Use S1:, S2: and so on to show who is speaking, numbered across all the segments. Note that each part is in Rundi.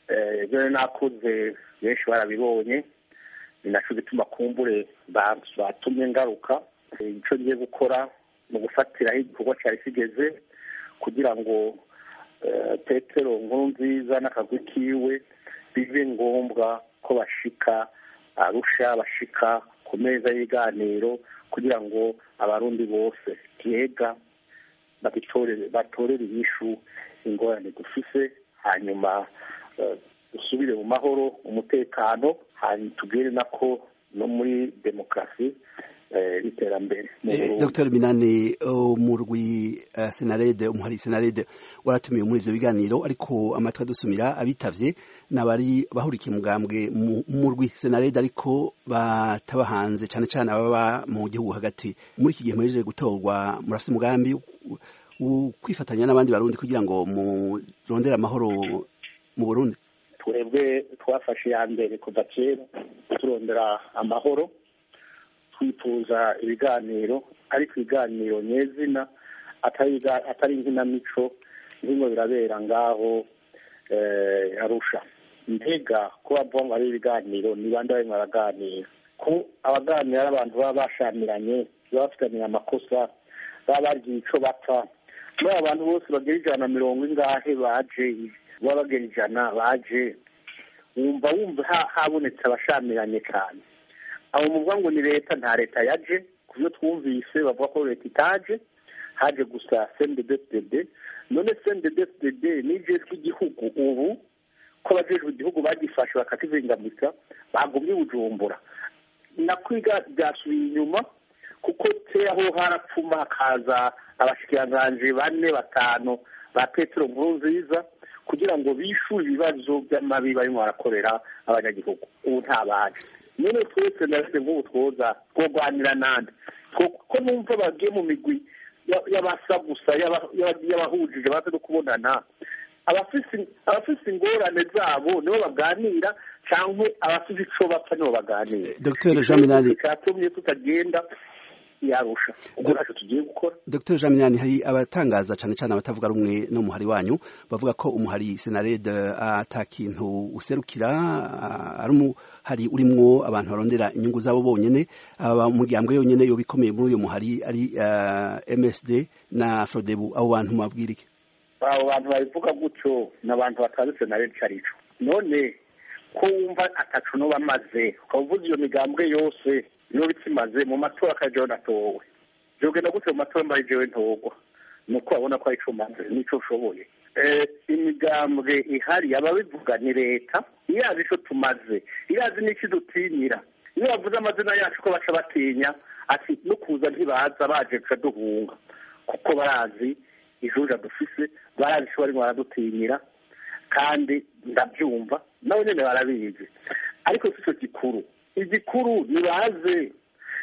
S1: ibyo nakoze benshi barabibonye ni nacyo gituma kumbure batumye ngaruka icyo ngiye gukora ni ugufatiraho igikorwa cyari kigeze kugira ngo petero nkuru nziza n'akagwi kiwe bibe ngombwa ko bashika arusha bashika ku meza y'ibiganiro kugira ngo abarundi bose byega batorere inyishu ingorane dufise hanyuma dusubire mu mahoro umutekano hanyuma tubwire nako no muri demokarasi n'iterambere
S2: dr minani umurwi senarede umuhari senarede waratumiwe muri ivyo biganiro ariko amatwi adusumira abitavye n'abari bahurikiye mugambwe mu murwi senarede ariko bataba hanze cane cane ababa mu gihugu hagati muri iki gihe muhejeje gutorwa murafite umugambi kwifatanya n'abandi barundi kugira ngo murondere amahoro mu burundi
S1: twebwe twafashe iya mbere kuva kera turondera amahoro twifuza ibiganiro ariko ibiganiro nyezina atari inkinamico bimwe birabera ngaho arusha mbega ko bavuga ngo ari ibiganiro ni bande barimo baraganira ko abaganira ari abantu baba bashamiranye baba bafitaniye amakosa baba bagiye icyo bapfa muri abo bantu bose bagera ijana na mirongo ingahe baje baba bagera ijana baje wumva wumva habonetse abashamiranye cyane abo muvuga ngo ni leta nta leta yaje ku byo twumvise bavuga ko leta itaje haje gusa sendedefdede none sendedefdede n'ibyo tw'igihugu ubu ko abajejwe igihugu bagifashe bakakizingamika bagumye bujumbura nakwiga byasubiye inyuma kuko kera ho harapfuma hakaza abashikiranganji bane batanu ba petero nkuru nziza kugira ngo bishure ibibazo by'amabi barimo barakorera abanyagihugu ubu ntabaje none twese narese nk'ubu twoza twogwanira nande ko numva bagiye mu migwi y'abasa gusa y'abahujije baza no kubonana abafise ingorane zabo nibo baganira cyangwa abafise ico bapfa nibo baganira
S2: dr jean minani
S1: cyatumye tutagenda yarusha ubwo ntacyo tugiye gukora
S2: dr jean minani hari abatangaza cyane cyane abatavuga rumwe n'umuhari wanyu bavuga ko umuhari senarede ata kintu userukira ari umuhari urimwo abantu barondera inyungu zabo bonyene aba umuryango yonyene yoba ikomeye muri uyu muhari ari msd na frodebu abo bantu mubabwira iki
S1: abo bantu babivuga gutyo ni abantu batazi senarede icyo ari cyo none ko wumva atacu no bamaze ukaba uvuze iyo migambwe yose niyo bikimaze mu matora akajeho natowe byogenda gute mu matora mbaye jewe ntogwa ni uko babona ko ari ico maze nico ushoboye imigambwe ihari ababivuga ni leta irazi ico tumaze irazi n'iki dutinyira iyo bavuze amazina yacu ko baca batinya ati no kuza ntibaza baje guca duhunga kuko barazi ijuja dufise barazi ico barimo baradutinyira kandi ndabyumva nabo nyene barabizi ariko si cyo gikuru igikuru nibaze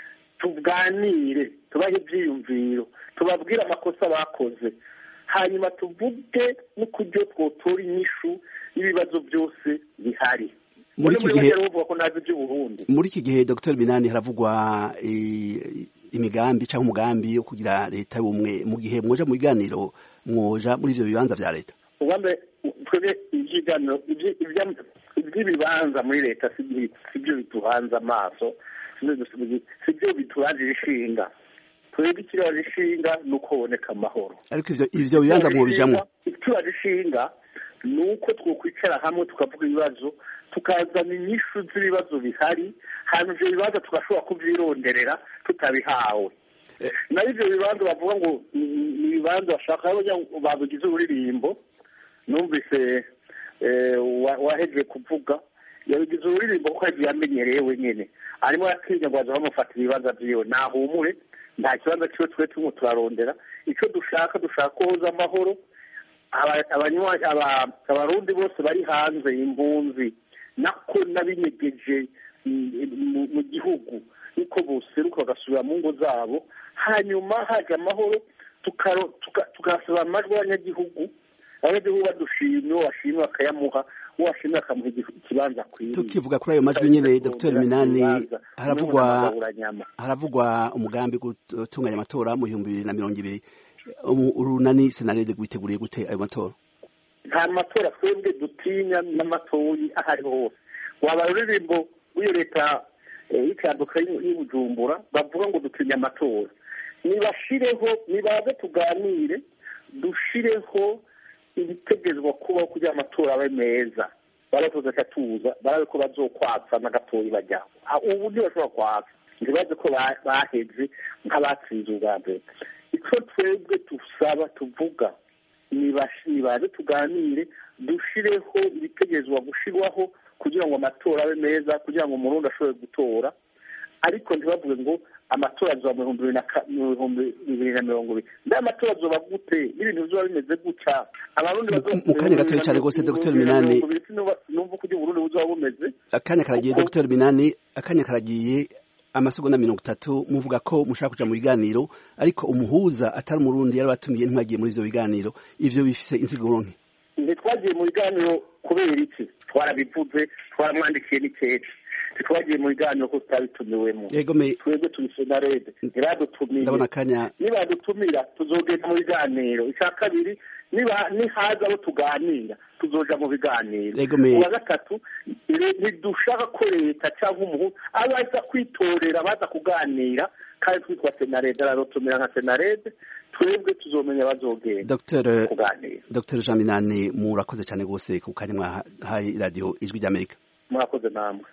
S1: tuganire tubahe ibyiyumviro tubabwire amakosa bakoze hanyuma tuvuge n'ukuryo twotora inyishu y'ibibazo byose bihari
S2: muri iki gihe
S1: bavuga ko ntazi iby'uburundi
S2: muri iki gihe dr minani haravugwa imigambi cyangwa umugambi wo kugira leta y'ubumwe mu gihe mwoja mu biganiro mwoja muri ivyo bibanza vya leta
S1: ubundi twebwe iby'ibiganiro iby'ibibanza muri leta si byo bituhanze amaso si byo biturangira ishinga twebwe ikiraje ishinga ni uko haboneka amahoro
S2: ariko ivyo bibanza mwobijamwo
S1: ikiraje ishinga ni uko twokwicara hamwe tukavuga ibibazo tukazana inyishu z'ibibazo bihari hanyuma ivyo bibanza tugashobora kubyironderera tutabihawe nayo ivyo bibanza bavuga ngo ni ibibanza bashaka babigize ururirimbo numvise waheje kuvuga yabigize ururirimbo kuko yagiye amenyereye wenyine arimo aratinya ngo baza bamufatira ibibanza byiwe nahumure nta kibanza kiwe twe turimo turarondera icyo dushaka dushaka koza amahoro abarundi bose bari hanze impunzi nako n'abinyegeje mu gihugu niko boseruka bagasubira mu ngo zabo hanyuma haje amahoro tugasaba amajwi y'abanyagihugu abanyagihugu badushimye uwo washimye bakayamuha uwo washimye bakamuha ikibanza akwiye
S2: tukivuga kuri ayo majwi nyine dr minani haravugwa haravugwa umugambi gutunganya amatora mu bihumbi bibiri na mirongo ibiri urunani senarede rwiteguriye gute ayo matora
S1: nta matora twebwe dutinya n'amatoyi aho ariho hose waba ruririmbo w'iyo leta y'ikanduka y'ubujumbura bavuga ngo dutinya amatora nibashireho nibaze tuganire dushireho ibitegerezwa kubaho kugira amatora abe meza baratuza akatuza barabe ko bazokwatsa n'agatoyi bajyaho ubu ntibashobora kwatsa ntibaze ko baheze nk'abatsinze ubwa mbere icyo twebwe dusaba tuvuga nibaze tuganire dushireho ibitegerezwa gushyirwaho kugira ngo amatora abe meza kugira ngo umurundi ashobore gutora ariko ntibavuge ngo amatora azoba mu bihumbi bibiri na mirongo ibiri nda amatora azoba gute n'ibintu bizoba bimeze gutya abarundi
S2: mu kanya gatoya cyane rwose dr minani
S1: numva uko uburundi buzoba bumeze
S2: akanya karagiye dr minani akanya karagiye amasegonda mirongo itatu muvuga ko mushaka kuja mu biganiro ariko umuhuza atari umurundi yari batumiye ntibagiye muri ivyo biganiro ivyo bifise insiguro nke
S1: ntitwagiye mu biganiro kubera iki twarabivuze twaramwandikiye n'ikeke ntitwagiye mu biganiro ko tutabitumiwemo twebwe turi senarede ntiradutumiye
S2: ndabona akanya
S1: nibadutumira tuzogenda mu biganiro icya kabiri nihaza abo tuganira tuzoja mu biganiro uwa gatatu ntidushaka ko leta cyangwa umuhu abaza kwitorera baza kuganira kandi twitwa senarede aradutumira nka senarede twebwe tuzomenya bazogenda
S2: kuganira dr jean minani murakoze cyane rwose ku kanya mwahaye radiyo ijwi ry'amerika
S1: murakoze namwe